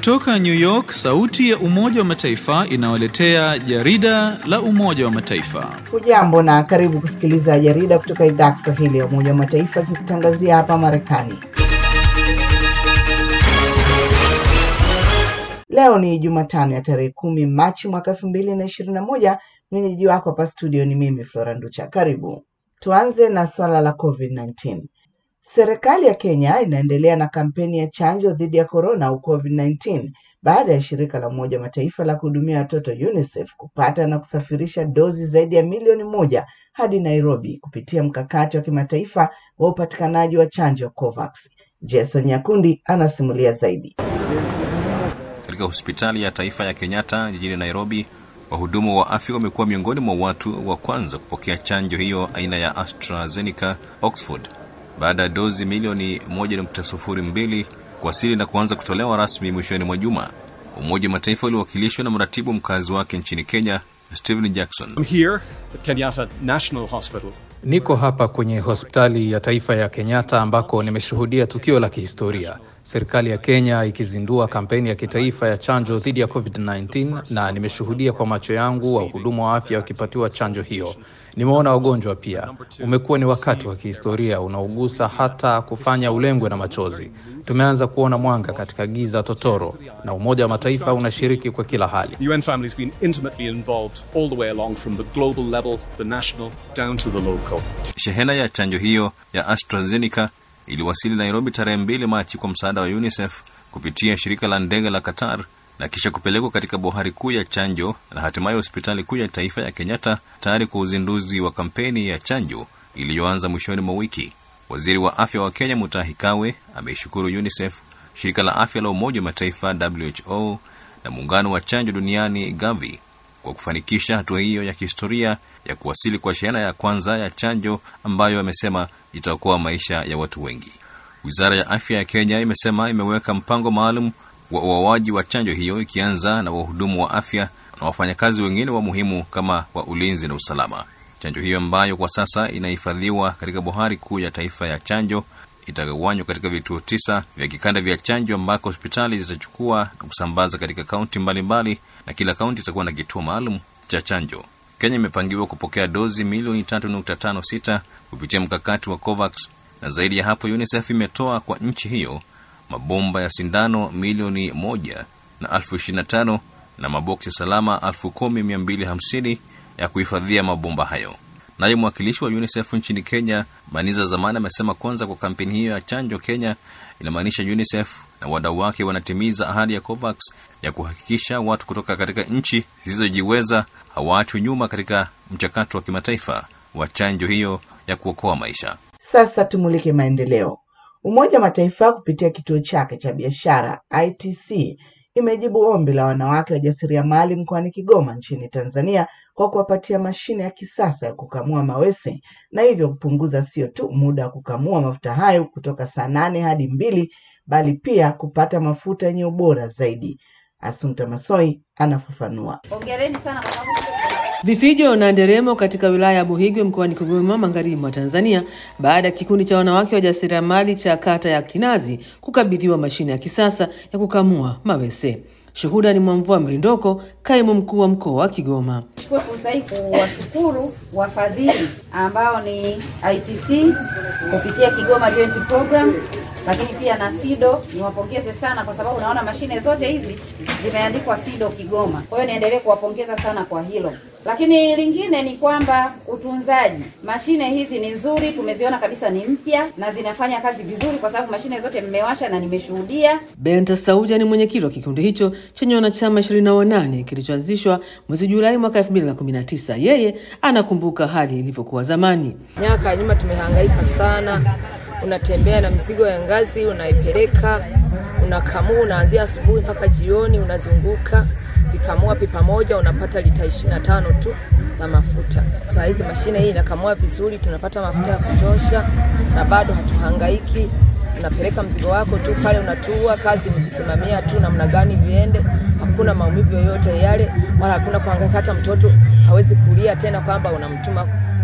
Kutoka New York, sauti ya Umoja wa Mataifa inawaletea jarida la Umoja wa Mataifa. Hujambo na karibu kusikiliza jarida kutoka idhaa ya Kiswahili ya Umoja wa Mataifa ikikutangazia hapa Marekani. Leo ni Jumatano ya tarehe kumi Machi mwaka elfu mbili na ishirini na moja. Mwenyeji wako hapa studio ni mimi Flora Nducha. Karibu tuanze na swala la COVID-19. Serikali ya Kenya inaendelea na kampeni ya chanjo dhidi ya korona au COVID-19 baada ya shirika la Umoja wa Mataifa la kuhudumia watoto UNICEF kupata na kusafirisha dozi zaidi ya milioni moja hadi Nairobi kupitia mkakati wa kimataifa wa upatikanaji wa chanjo COVAX. Jason Nyakundi anasimulia zaidi. Katika hospitali ya taifa ya Kenyatta jijini Nairobi, wahudumu wa afya wamekuwa miongoni mwa watu wa kwanza kupokea chanjo hiyo aina ya AstraZeneca Oxford baada ya dozi milioni 1.02 kuwasili na kuanza kutolewa rasmi mwishoni mwa juma. Umoja wa Mataifa uliwakilishwa na mratibu mkazi wake nchini Kenya, Stephen Jackson. I'm here at Kenyatta National Hospital. Niko hapa kwenye hospitali ya taifa ya Kenyatta ambako nimeshuhudia tukio la kihistoria, serikali ya Kenya ikizindua kampeni ya kitaifa ya chanjo dhidi ya COVID-19, na nimeshuhudia kwa macho yangu wahudumu wa afya wakipatiwa chanjo hiyo. Nimeona wagonjwa pia. Umekuwa ni wakati wa kihistoria unaogusa hata kufanya ulengwe na machozi. Tumeanza kuona mwanga katika giza totoro, na Umoja wa Mataifa unashiriki kwa kila hali. The UN family has been intimately involved all the way along from the global level, the national, down to the local. Shehena ya chanjo hiyo ya AstraZeneca iliwasili Nairobi tarehe mbili Machi kwa msaada wa UNICEF kupitia shirika la ndege la Qatar na kisha kupelekwa katika bohari kuu ya chanjo na hatimaye hospitali kuu ya taifa ya Kenyatta tayari kwa uzinduzi wa kampeni ya chanjo iliyoanza mwishoni mwa wiki. Waziri wa afya wa Kenya Mutahi Kagwe ameishukuru UNICEF, shirika la afya la Umoja wa Mataifa WHO na muungano wa chanjo duniani Gavi kwa kufanikisha hatua hiyo ya kihistoria ya kuwasili kwa shehena ya kwanza ya chanjo ambayo amesema itaokoa maisha ya watu wengi. Wizara ya afya ya Kenya imesema imeweka mpango maalum wa uoaji wa chanjo hiyo ikianza na wahudumu wa afya na wafanyakazi wengine wa muhimu kama wa ulinzi na usalama. Chanjo hiyo ambayo kwa sasa inahifadhiwa katika bohari kuu ya taifa ya chanjo itagawanywa katika vituo tisa vya kikanda vya chanjo ambako hospitali zitachukua na kusambaza katika kaunti mbalimbali, na kila kaunti itakuwa na kituo maalum cha chanjo. Kenya imepangiwa kupokea dozi milioni 3.56 kupitia mkakati wa COVAX, na zaidi ya hapo UNICEF imetoa kwa nchi hiyo mabomba ya sindano milioni moja na elfu ishirini na tano na maboksi salama elfu kumi mia mbili hamsini ya kuhifadhia mabomba hayo. Naye mwakilishi wa UNICEF nchini Kenya, Baniza Zamani, amesema kwanza kwa kampeni hiyo ya chanjo Kenya inamaanisha UNICEF na wadau wake wanatimiza ahadi ya COVAX ya kuhakikisha watu kutoka katika nchi zisizojiweza hawaachwi nyuma katika mchakato wa kimataifa wa chanjo hiyo ya kuokoa maisha. Sasa tumulike maendeleo. Umoja wa Mataifa kupitia kituo chake cha biashara ITC imejibu ombi la wanawake wajasiriamali mkoani Kigoma nchini Tanzania kwa kuwapatia mashine ya kisasa ya kukamua mawese na hivyo kupunguza sio tu muda wa kukamua mafuta hayo kutoka saa nane hadi mbili bali pia kupata mafuta yenye ubora zaidi. Asunta Masoi anafafanua. Hongereni sana kwa sababu Vifijo na nderemo katika wilaya ya Buhigwe mkoani Kigoma magharibi mwa Tanzania baada ya kikundi cha wanawake wajasiriamali cha kata ya Kinazi kukabidhiwa mashine ya kisasa ya kukamua mawese. Shuhuda ni Mwamvua Mrindoko, kaimu mkuu wa mkoa wa Kigoma. Chukue fursa hii kuwashukuru wafadhili ambao ni ITC kupitia Kigoma Joint Program, lakini pia na SIDO. Niwapongeze sana kwa sababu naona mashine zote hizi zimeandikwa SIDO Kigoma. Kwa hiyo niendelee kuwapongeza sana kwa hilo. Lakini lingine ni kwamba utunzaji, mashine hizi ni nzuri, tumeziona kabisa ni mpya na zinafanya kazi vizuri, kwa sababu mashine zote mmewasha na nimeshuhudia. Benta Sauja ni mwenyekiti wa kikundi hicho chenye wanachama ishirini na wanane kilichoanzishwa mwezi Julai mwaka elfu mbili na kumi na tisa. Yeye anakumbuka hali ilivyokuwa zamani. Miaka ya nyuma tumehangaika sana, unatembea na mzigo ya ngazi, unaipeleka unakamua, unaanzia asubuhi mpaka jioni, unazunguka vikamua pipa moja unapata lita ishirini na tano tu za mafuta. Saa hizi mashine hii inakamua vizuri, tunapata mafuta ya kutosha na bado hatuhangaiki. Unapeleka mzigo wako tu pale, unatua kazi mkisimamia tu namna gani viende, hakuna maumivu yoyote yale, wala hakuna kuhangaika. Hata mtoto hawezi kulia tena kwamba unamtuma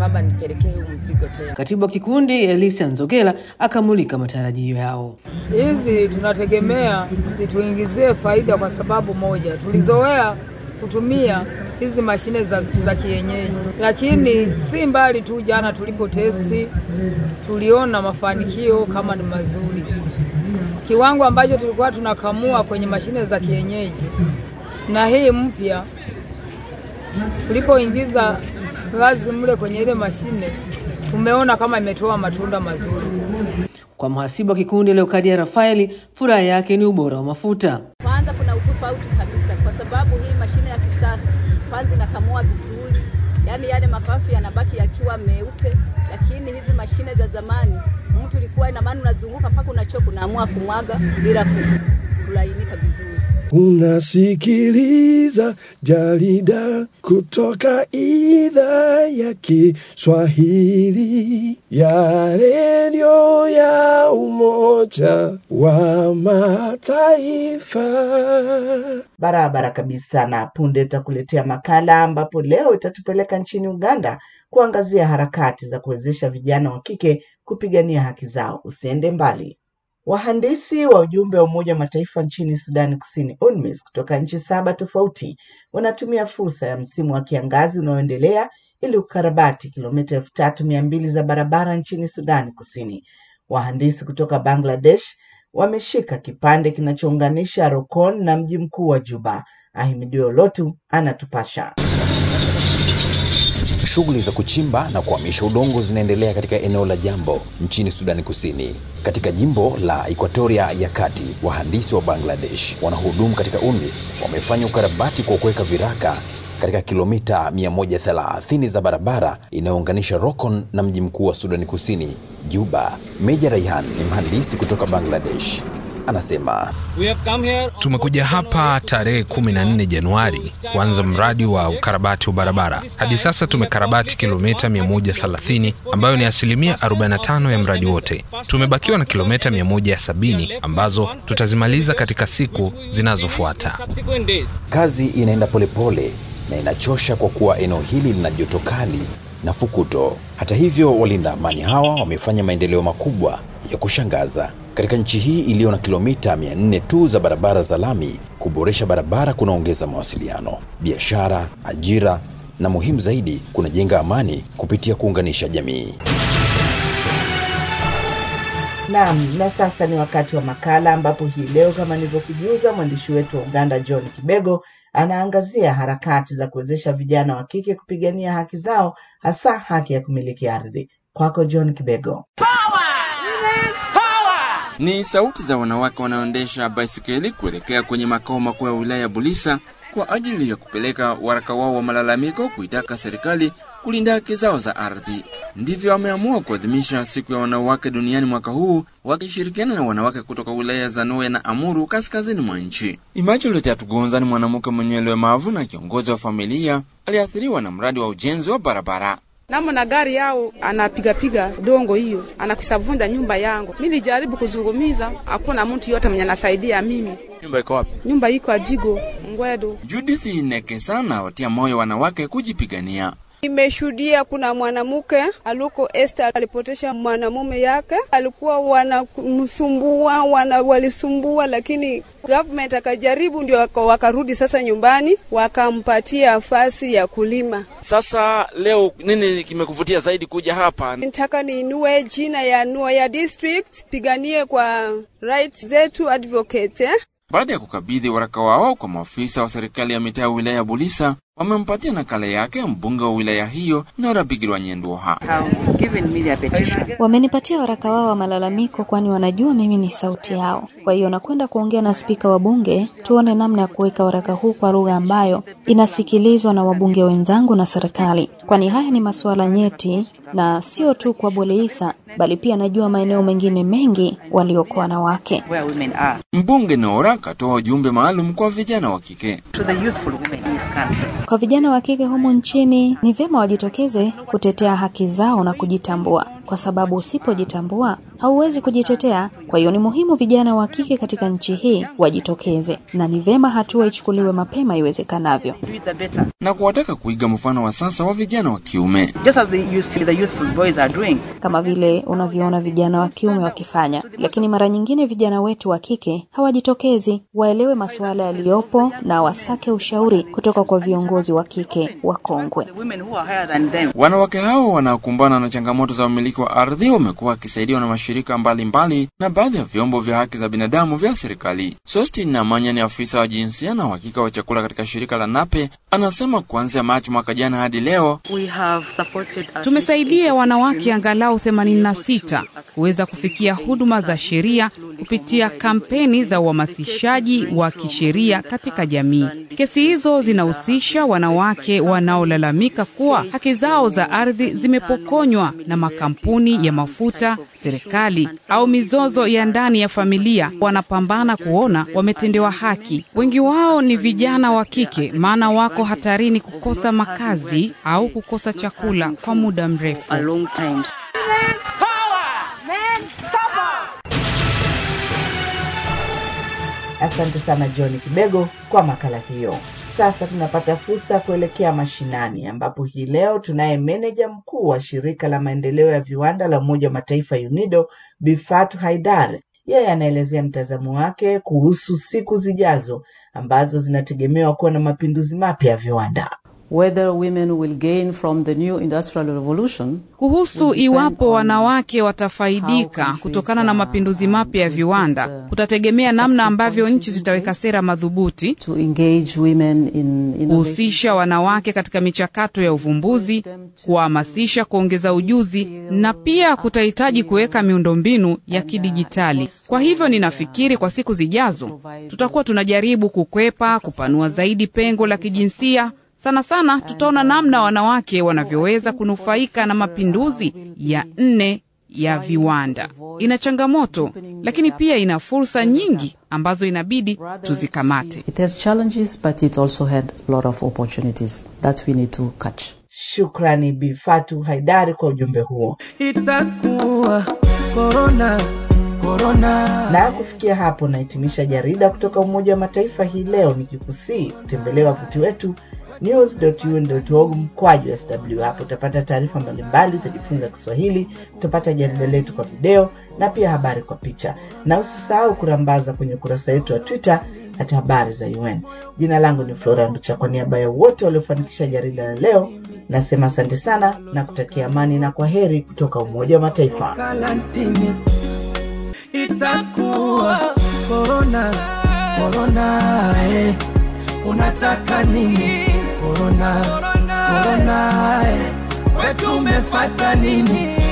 kwamba nipelekee huu mzigo tena. Katibu wa kikundi Elisia Nzogela akamulika matarajio yao. Hizi tunategemea zituingizie faida kwa sababu moja, tulizoea kutumia hizi mashine za, za kienyeji, lakini si mbali tu. Jana tulipo testi tuliona mafanikio kama ni mazuri. Kiwango ambacho tulikuwa tunakamua kwenye mashine za kienyeji na hii mpya, tulipoingiza vazi mle kwenye ile mashine, tumeona kama imetoa matunda mazuri. Kwa mhasibu wa kikundi Leokadia Rafaeli, furaha yake ni ubora wa mafuta. Kwanza kuna utofauti kabisa, kwa sababu hii mashine ya kisasa kwanza inakamua vizuri, yaani yale mapafu yanabaki yakiwa meupe, lakini hizi mashine za zamani mtu ilikuwa ina maana unazunguka mpaka unachoka, unaamua kumwaga bila kulainika vizuri. Unasikiliza jarida kutoka idhaa ya Kiswahili ya redio ya Umoja wa Mataifa. Barabara kabisa. Na punde tutakuletea makala ambapo leo itatupeleka nchini Uganda kuangazia harakati za kuwezesha vijana wa kike kupigania haki zao. Usiende mbali. Wahandisi wa ujumbe wa Umoja wa Mataifa nchini Sudani Kusini, UNMISS, kutoka nchi saba tofauti wanatumia fursa ya msimu wa kiangazi unaoendelea ili kukarabati kilomita elfu tatu mia mbili za barabara nchini Sudani Kusini. Wahandisi kutoka Bangladesh wameshika kipande kinachounganisha Rokon na mji mkuu wa Juba. Ahimidiwe Olotu anatupasha. Shughuli za kuchimba na kuhamisha udongo zinaendelea katika eneo la Jambo nchini Sudani Kusini. Katika jimbo la Equatoria ya Kati, wahandisi wa Bangladesh wanahudumu katika UNMISS wamefanya ukarabati kwa kuweka viraka katika kilomita 130 za barabara inayounganisha Rokon na mji mkuu wa Sudani Kusini, Juba. Meja Raihan ni mhandisi kutoka Bangladesh. Anasema tumekuja hapa tarehe 14 Januari kuanza mradi wa ukarabati wa barabara. Hadi sasa tumekarabati kilomita 130 ambayo ni asilimia 45 ya mradi wote. Tumebakiwa na kilomita 170 ambazo tutazimaliza katika siku zinazofuata. Kazi inaenda polepole na inachosha kwa kuwa eneo hili lina joto kali na fukuto. Hata hivyo, walinda amani hawa wamefanya maendeleo makubwa ya kushangaza katika nchi hii iliyo na kilomita 400 tu za barabara za lami. Kuboresha barabara kunaongeza mawasiliano, biashara, ajira na muhimu zaidi, kunajenga amani kupitia kuunganisha jamii. Naam, na sasa ni wakati wa makala ambapo hii leo kama nilivyokujuza, mwandishi wetu wa Uganda John Kibego anaangazia harakati za kuwezesha vijana wa kike kupigania haki zao, hasa haki ya kumiliki ardhi. Kwako John Kibego. Ni sauti za wanawake wanaoendesha baisikeli kuelekea kwenye makao makuu ya wilaya ya Bulisa kwa ajili ya kupeleka waraka wao wa malalamiko kuitaka serikali kulinda haki zao za ardhi. Ndivyo wameamua kuadhimisha siku ya wanawake duniani mwaka huu, wakishirikiana na wanawake kutoka wilaya za Noe na Amuru kaskazini mwa nchi. Immaculate Atugonza ni mwanamke mwenye ulemavu na kiongozi wa familia aliathiriwa na mradi wa ujenzi wa barabara namna gari yao anapigapiga dongo hiyo anakusavunda nyumba yangu. Mi nilijaribu kuzungumiza, hakuna mtu yote mwenye anasaidia mimi. Nyumba iko wapi? Nyumba iko Ajigo Ngwedo. Judith Nekesa na watia moyo wanawake kujipigania. Nimeshuhudia kuna mwanamke aluko Esther alipotesha mwanamume yake, alikuwa wanamsumbua wana, walisumbua, lakini government akajaribu, ndio wakarudi sasa nyumbani, wakampatia nafasi ya kulima. Sasa leo nini kimekuvutia zaidi kuja hapa? Nataka niinue jina ya Nuya district, piganie kwa rights zetu advocate eh? Baada ya kukabidhi waraka wao kwa maafisa wa serikali ya mitaa ya wilaya ya Bulisa, wamempatia nakala yake mbunge wa wilaya hiyo Nora Bigirwa Nyendoha. Wamenipatia waraka wao wa malalamiko, kwani wanajua mimi ni sauti yao. Kwa hiyo nakwenda kuongea na spika wa bunge, tuone namna ya kuweka waraka huu kwa lugha ambayo inasikilizwa na wabunge wenzangu na serikali, kwani haya ni masuala nyeti na sio tu kwa Boleisa bali pia najua maeneo mengine mengi walioko wanawake. Mbunge Nora katoa ujumbe maalum kwa vijana wa kike. Kwa vijana wa kike humu nchini, ni vyema wajitokeze kutetea haki zao na kujitambua, kwa sababu usipojitambua hauwezi kujitetea. Kwa hiyo ni muhimu vijana wa kike katika nchi hii wajitokeze, na ni vema hatua ichukuliwe mapema iwezekanavyo. na kuwataka kuiga mfano wa sasa wa vijana wa kiume. Just as the, you see the youthful boys are doing. kama vile unavyoona vijana wa kiume wakifanya, lakini mara nyingine vijana wetu wa kike hawajitokezi. Waelewe masuala yaliyopo na wasake ushauri kutoka kwa viongozi wa kike wakongwe. Women who are higher than them. Wanawake hao wanaokumbana na changamoto za umiliki wa ardhi wamekuwa wakisaidiwa na mashirika mbalimbali mbali, na baadhi ya vyombo vya haki za binadamu vya serikali. Sostin Namanya ni afisa wa jinsia na uhakika wa chakula katika shirika la NAPE, anasema kuanzia Machi mwaka jana hadi leo We have supported our Tumesaidia wanawake angalau 86 kuweza kufikia huduma za sheria kupitia kampeni za uhamasishaji wa kisheria katika jamii. Kesi hizo zinahusisha wanawake wanaolalamika kuwa haki zao za ardhi zimepokonywa na makampuni ya mafuta, serikali au mizozo ya ndani ya familia. Wanapambana kuona wametendewa haki. Wengi wao ni vijana wa kike, maana wako hatarini kukosa makazi au kukosa chakula kwa muda mrefu. Asante sana John Kibego kwa makala hiyo. Sasa tunapata fursa ya kuelekea mashinani, ambapo hii leo tunaye meneja mkuu wa shirika la maendeleo ya viwanda la Umoja wa Mataifa UNIDO, Bifatu Haidar. Yeye anaelezea mtazamo wake kuhusu siku zijazo ambazo zinategemewa kuwa na mapinduzi mapya ya viwanda. whether women will gain from the new industrial revolution Kuhusu iwapo wanawake watafaidika kutokana na mapinduzi mapya ya viwanda, kutategemea namna ambavyo nchi zitaweka sera madhubuti to engage women in innovation. kuhusisha wanawake katika michakato ya uvumbuzi, kuwahamasisha kuongeza ujuzi, na pia kutahitaji kuweka miundombinu ya kidijitali. Kwa hivyo ninafikiri kwa siku zijazo tutakuwa tunajaribu kukwepa, kupanua zaidi pengo la kijinsia. Sana sana tutaona namna wanawake wanavyoweza kunufaika na mapinduzi ya nne ya viwanda. Ina changamoto, lakini pia ina fursa nyingi ambazo inabidi tuzikamate. It has challenges, but it also had a lot of opportunities that we need to catch. Shukrani Bifatu Haidari kwa ujumbe huo. itakuwa korona korona Na kufikia hapo nahitimisha jarida kutoka Umoja wa Mataifa hii leo, nikikusii kutembelea wavuti wetu news.un.org mkwaju sw. Hapo utapata taarifa mbalimbali, utajifunza Kiswahili, utapata jarida letu kwa video na pia habari kwa picha, na usisahau kurambaza kwenye ukurasa wetu wa Twitter hata habari za UN. Jina langu ni Flora Nducha. Kwa niaba ya wote waliofanikisha jarida la leo, nasema asante sana na kutakia amani na kwa heri kutoka Umoja wa Mataifa. karantini itakuwa korona korona eh. unataka nini korona korona eh. wetu umefata nini